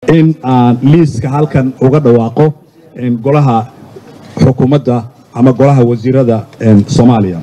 in aan liiska halkan uga dhawaaqo golaha xukuumadda ama golaha wasiirada soomaaliya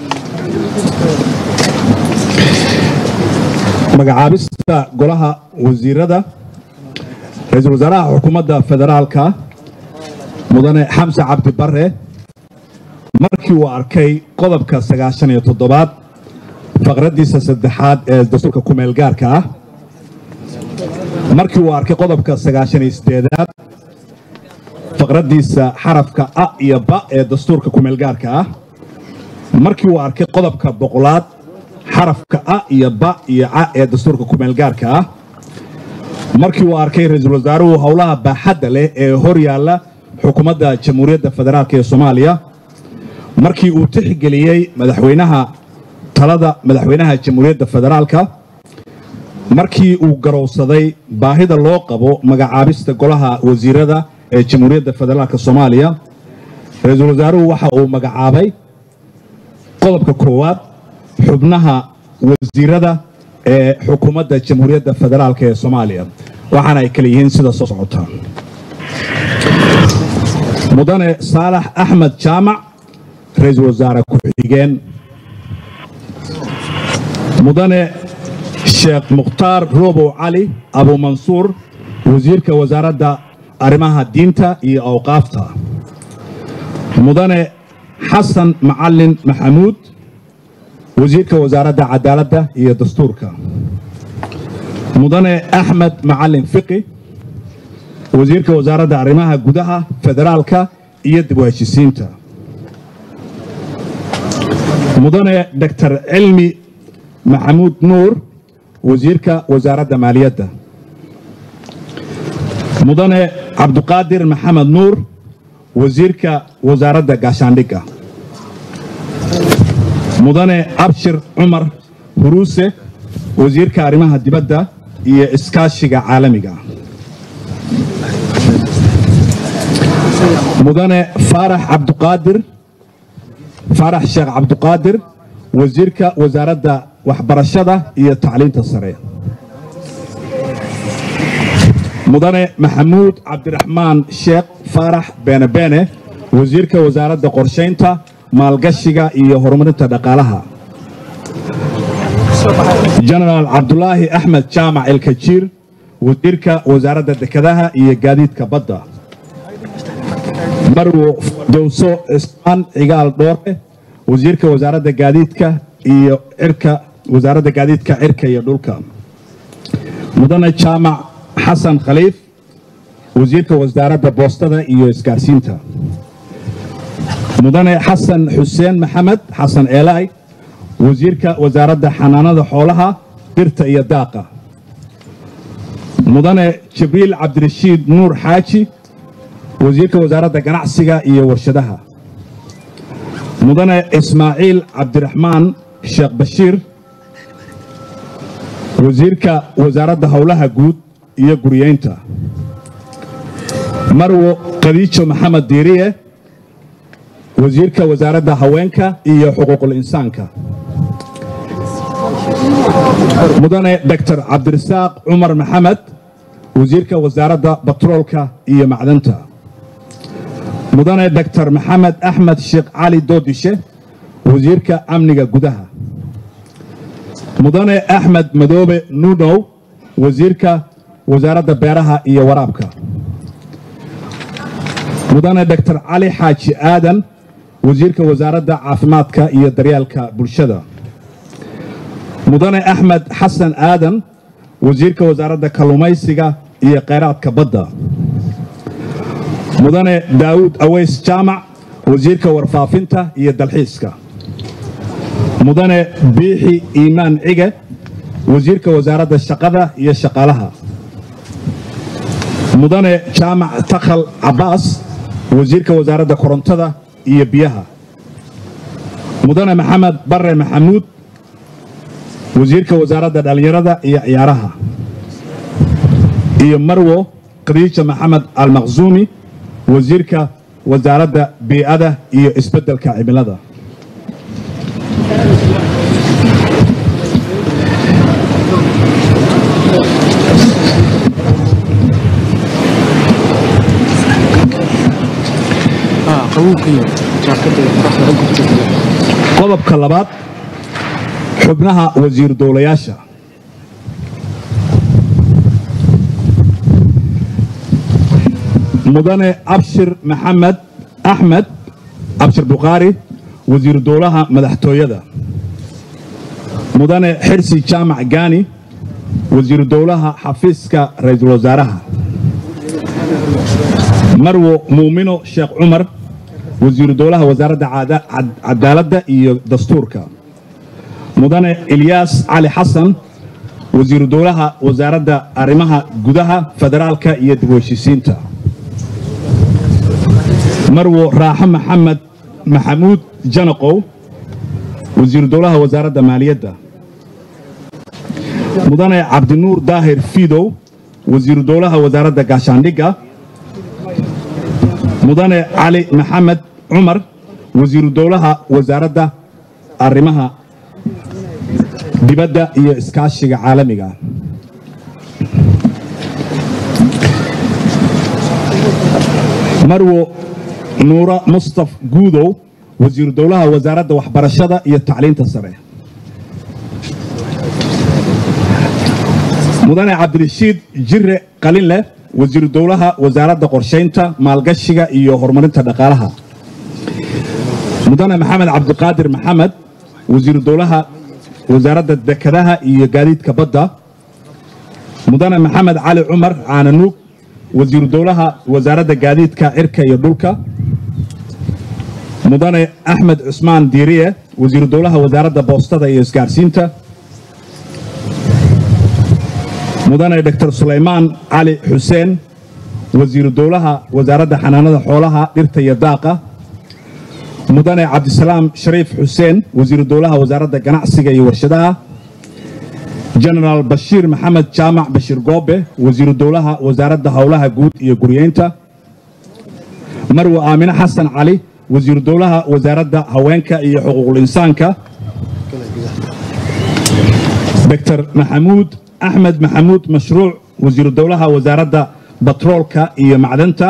magacaabista golaha wasiirada ra-iisul wasaaraha xukuumadda federaalka mudane xamse cabdi bare markii uu arkay qodobka sagaashan iyo toddobaad faqraddiisa saddexaad ee dastuurka kumeel gaarka ah markii uu arkay qodobka sagaashan iyo siddeedaad faqraddiisa xarafka a iyo ba ee dastuurka kumeel gaarka ah markii uu arkay qodobka boqolaad xarafka a iyo ba iyo ca ee dastuurka kumeel gaarka ah markii uu arkay ra-iisul wasaaruhu howlaha baaxadda leh ee hor yaalla xukuumadda jamhuuriyadda federaalk ee soomaaliya markii uu tixgeliyey madaxweynaha talada madaxweynaha jamhuuriyadda federaalka markii uu garowsaday baahida loo qabo magacaabista golaha wasiirada ee jamhuuriyadda federaalk soomaaliya ra-iisul wasaaruhu waxa uu magacaabay qodobka koowaad xubnaha wasiirada ee xukuumadda jamhuuriyadda federaalk ee soomaaliya waxaana ay kala yihiin sida soo socota mudane saalax axmed jaamac ra-iisul wasaare ku-xigeen mudane sheekh mukhtaar roobow cali abuumansuur wasiirka wasaaradda arrimaha diinta iyo awqaafta mudane xasan macalin maxamuud wasiirka wasaaradda cadaaladda iyo dastuurka mudane axmed macalin fiqi wasiirka wasaaradda arrimaha gudaha federaalka iyo dib u heshisiinta mudane doctor cilmi maxamuud nuur wasiirka wasaaradda maaliyadda mudane cabduqaadir maxamed nuur wasiirka wasaaradda gaashaandhigga mudane abshir cumar huruuse wasiirka arrimaha dibadda iyo iskaashiga caalamiga mudane faarax cabduqaadir faarax sheekh cabduqaadir wasiirka wasaaradda waxbarashada iyo tacliinta sare mudane maxamuud cabdiraxmaan sheekh faarax beenebeene wasiirka wasaaradda qorshaynta maalgashiga iyo horumarinta dhaqaalaha jenaraal cabdulaahi axmed jaamac elkajiir wasiirka wasaaradda dekedaha iyo gaadiidka badda marwo dowso ismaan cigaal dhoore wasiirka wasaaradda gaadiidka iyo cirka wasaaradda gaadiidka cirka iyo dhulka mudane jaamac xasan khaliif wasiirka wasaaradda boostada iyo isgaarsiinta mudane xasan xuseen maxamed xasan eelaay wasiirka wasaaradda xanaanada xoolaha dhirta iyo daaqa mudane jibriil cabdirashiid nuur xaaji wasiirka wasaaradda ganacsiga iyo warshadaha mudane ismaaciil cabdiraxmaan sheekh bashiir wasiirka wasaaradda howlaha guud iyo guriyeynta marwo khadiijo maxamed diiriye wasiirka wasaaradda haweenka iyo xuquuqul insaanka mudane doctor cabdirasaaq cumar maxamed wasiirka wasaaradda batroolka iyo macdanta mudane doctor maxamed axmed sheekh cali doodishe wasiirka amniga gudaha mudane axmed madoobe nuunow wasiirka wasaaradda beeraha iyo waraabka mudane doctor cali xaaji aadan wasiirka wasaaradda caafimaadka iyo daryeelka bulshada mudane axmed xasan aadan wasiirka wasaaradda kalluumaysiga iyo kheyraadka badda mudane daawuud aweys jaamac wasiirka warfaafinta iyo dalxiiska mudane biixi iimaan cige wasiirka wasaaradda shaqada iyo shaqaalaha mudane jaamac takhal cabbaas wasiirka wasaaradda korontada iyo biyaha mudane maxamed bare maxamuud wasiirka wasaaradda dhallinyarada iyo ciyaaraha iyo marwo khadiija maxamed almaqsuumi wasiirka wasaaradda bii'ada iyo isbeddelka cimilada qodobka labaad xubnaha wasiir dowlayaasha mudane abshir maxamed axmed abshir bukhaari wasiiru dowlaha madaxtooyada mudane xirsi jaamac gaani wasiiru dowlaha xafiiska ra'iisul wasaaraha marwo muumino sheekh cumar wasiiru dowlaha wasaaradda cadaaladda iyo dastuurka mudane ilyaas cali xasan wasiiru dowlaha wasaaradda arrimaha gudaha federaalka iyo dib u heshiisiinta marwo raaxo maxamed maxamuud janaqow wasiiru dowlaha wasaaradda maaliyadda mudane cabdinuur daahir fiidow wasiiru dowlaha wasaaradda gaashaandhigga mudane cali maxamed cumar wasiiru dowlaha wasaaradda arrimaha dibadda iyo iskaashiga caalamiga marwo nuura mustaf guudow wasiiru dowlaha wasaaradda waxbarashada iyo tacliinta sare mudane cabdirashiid jire qalinleh wasiiru dowlaha wasaaradda qorshaynta maalgashiga iyo horumarinta dhaqaalaha mudane maxamed cabdiqaadir maxamed wasiiru dowlaha wasaaradda dekedaha iyo gaadiidka badda mudane maxamed cali cumar caananuug wasiiru dowlaha wasaaradda gaadiidka cirka iyo dhulka mudane axmed cusmaan diiriye wasiiru dowlaha wasaaradda boostada iyo isgaarsiinta mudane dr sulaymaan cali xuseen wasiiru dowlaha wasaaradda xanaanada xoolaha dhirta iyo daaqa mudane cabdisalaam shariif xuseen wasiiru dowlaha wasaaradda ganacsiga iyo warshadaha jenaraal bashiir maxamed jaamac bashiir goobe wasiiru dowlaha wasaaradda howlaha guud iyo guryeynta marwe aamine xasan cali wasiiru dowlaha wasaaradda haweenka iyo xuquuqul insaanka dr maxamuud axmed maxamuud mashruuc wasiiru dowlaha wasaaradda batroolka iyo macdanta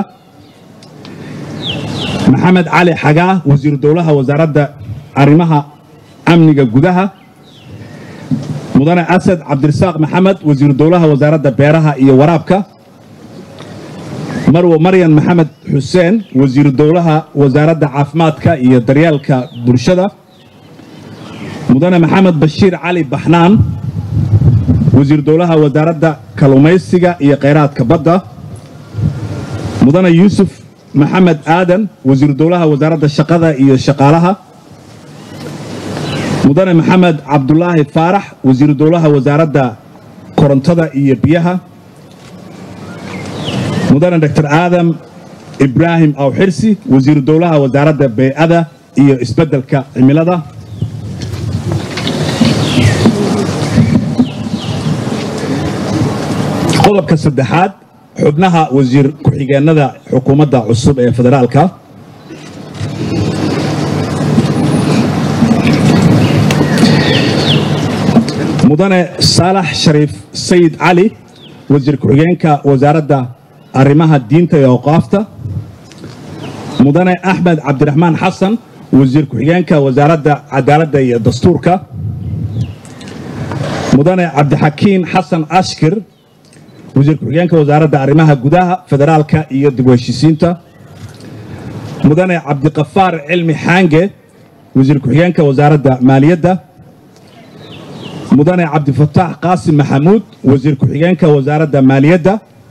maxamed cali xagaa wasiiru dowlaha wasaaradda arrimaha amniga gudaha mudane asad cabdirasaaq maxamed wasiiru dowlaha wasaaradda beeraha iyo waraabka marwo maryan maxamed xuseen wasiiru dowlaha wasaaradda caafimaadka iyo daryeelka bulshada mudane maxamed bashiir cali baxnaan wasiiru dowlaha wasaaradda kalluumaysiga iyo khayraadka badda mudane yuusuf maxamed aadan wasiiru dowlaha wasaaradda shaqada iyo shaqaalaha mudane maxamed cabdulaahi faarax wasiiru dowlaha wasaaradda korontada iyo biyaha mudane dr aadam ibraahim awxirsi wasiiru dowlaha wasaaradda bey'ada iyo isbeddelka cimilada qodobka saddexaad xubnaha wasiir ku-xigeenada xukuumadda cusub ee federaalka mudane saalax shariif sayid cali wasiir ku-xigeenka wasaaradda arrimaha diinta iyo awqaafta mudane axmed cabdiraxmaan xasan wasiir ku-xigeenka wasaaradda cadaaladda iyo dastuurka mudane cabdixakiin xasan ashkir wasiir ku-xigeenka wasaaradda arrimaha gudaha federaalka iyo dib u heshiisiinta mudane cabdiqafaar cilmi xaange wasiir ku-xigeenka wasaaradda maaliyadda mudane cabdifataax qaasim maxamuud wasiir ku-xigeenka wasaaradda maaliyadda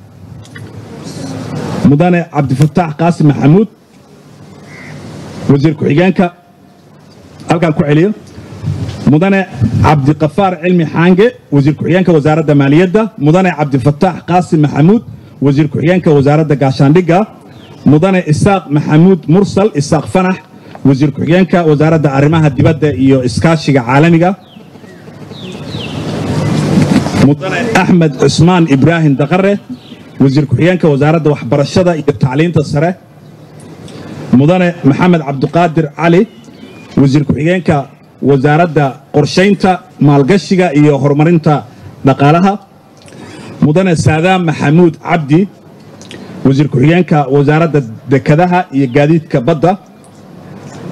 mudane cabdifataax qaasim maxamuud wasiir ku-xigeenka halkaan ku celiyo mudane cabdiqafaar cilmi xaange wasiir ku-xigeenka wasaaradda maaliyadda mudane cabdifataax qaasim maxamuud wasiir ku-xigeenka wasaaradda gaashaandhigga mudane isaaq maxamuud mursal isaaq fanax wasiir ku-xigeenka wasaaradda arrimaha dibadda iyo iskaashiga caalamiga mudane axmed cusmaan ibraahim daqare wasiir ku-xigeenka wasaaradda waxbarashada iyo tacliinta sare mudane maxamed cabdiqaadir cali wasiir ku-xigeenka wasaaradda qorshaynta maalgashiga iyo horumarinta dhaqaalaha mudane saadaam maxamuud cabdi wasiir ku-xigeenka wasaaradda dekedaha iyo gaadiidka badda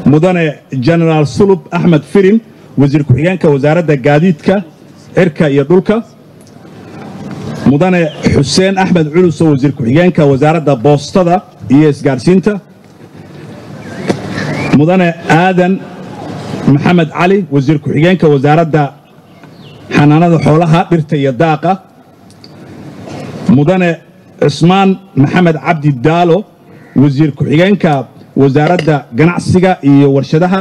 mudane genaraal sulub axmed firin wasiir ku-xigeenka wasaaradda gaadiidka cirka iyo dhulka mudane xuseen axmed culuso wasiir ku-xigeenka wasaaradda boostada iyo isgaadhsiinta mudane aadan maxamed cali wasiir ku-xigeenka wasaaradda xanaanada xoolaha dhirta iyo daaqa mudane cismaan maxamed cabdi daalo wasiir ku-xigeenka wasaaradda ganacsiga iyo warshadaha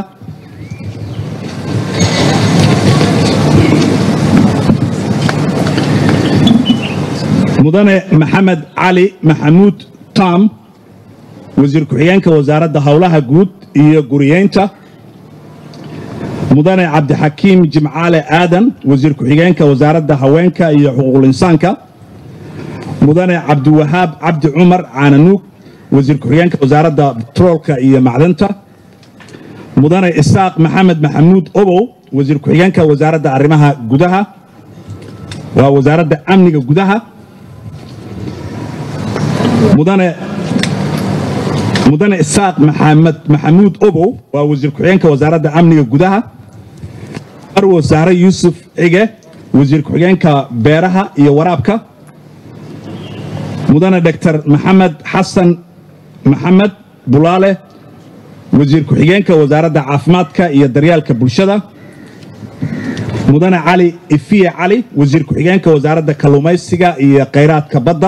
mudane maxamed cali maxamuud tam wasiir ku-xigeenka wasaaradda howlaha guud iyo guriyeynta mudane cabdixakiim jimcaale aadan wasiir ku-xigeenka wasaaradda haweenka iyo xuquuqul insaanka mudane cabdiwahaab cabdi cumar caananuug wasiir ku-xigeenka wasaaradda betroolka iyo macdanta mudane isaaq maxamed maxamuud obow wasiir ku-xigeenka wasaaradda arrimaha gudaha waa wasaaradda amniga gudaha mudane mudane isaaq maxamed maxamuud obow waa wasiir ku-xigeenka wasaaradda amniga gudaha marwo sahre yuusuf cige wasiir ku-xigeenka beeraha iyo waraabka mudane doctor maxamed xasan maxamed bulaale wasiir ku-xigeenka wasaaradda caafimaadka iyo daryaalka bulshada mudane cali ifiye cali wasiir ku-xigeenka wasaaradda kalluumaysiga iyo khayraadka badda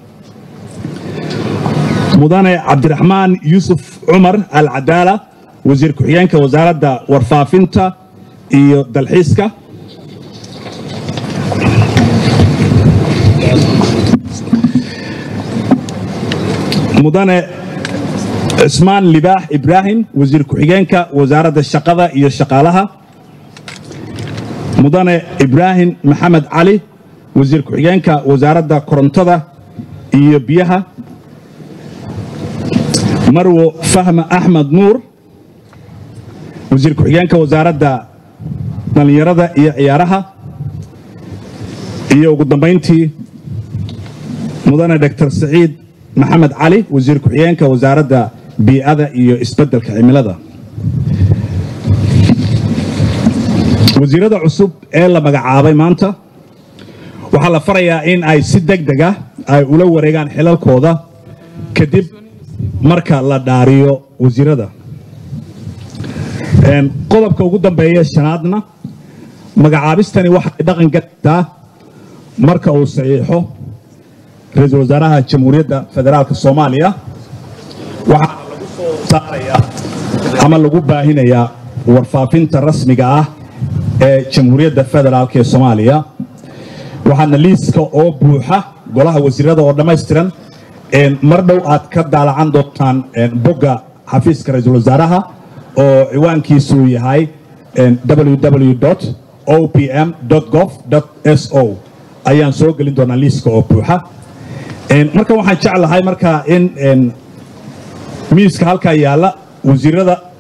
mudane cabdiraxmaan yuusuf cumar al cadaala wasiir ku-xigeenka wasaaradda warfaafinta iyo dalxiiska mudane cismaan libaax ibraahim wasiir ku-xigeenka wasaaradda shaqada iyo shaqaalaha mudane ibraahim maxamed cali wasiir ku-xigeenka wasaaradda korontada iyo biyaha marwo fahma axmed nuur wasiir ku-xigeenka wasaaradda dhallinyarada iyo ciyaaraha iyo ugu dambayntii mudane doctor saciid maxamed cali wasiir ku-xigeenka wasaaradda bii'ada iyo isbeddelka cimilada wasiirada cusub ee la magacaabay maanta waxaa la farayaa in ay si deg deg ah ay ula wareegaan xilalkooda kadib marka la dhaariyo wasiirada qodobka ugu dambeeya shanaadna magacaabistani waxay dhaqan galaysaa marka uu saxiixo ra-iisul wasaaraha jamhuuriyadda federaalka soomaaliya waxaana lagu soo saarayaa ama lagu baahinayaa warfaafinta rasmiga ah ee jamhuuriyadda federaalk ee soomaaliya waxaana liiska oo buuxa golaha wasiirada oo dhammaystiran mar dhow aad ka daalacan doontaan bogga xafiiska ra-iisul wasaaraha oo ciwaankiisu yahay www opm gov s o ayaan soo gelin doonaa liiska oo buuxa marka waxaan jeclahay marka in miiska halkaa yaalla wasiirada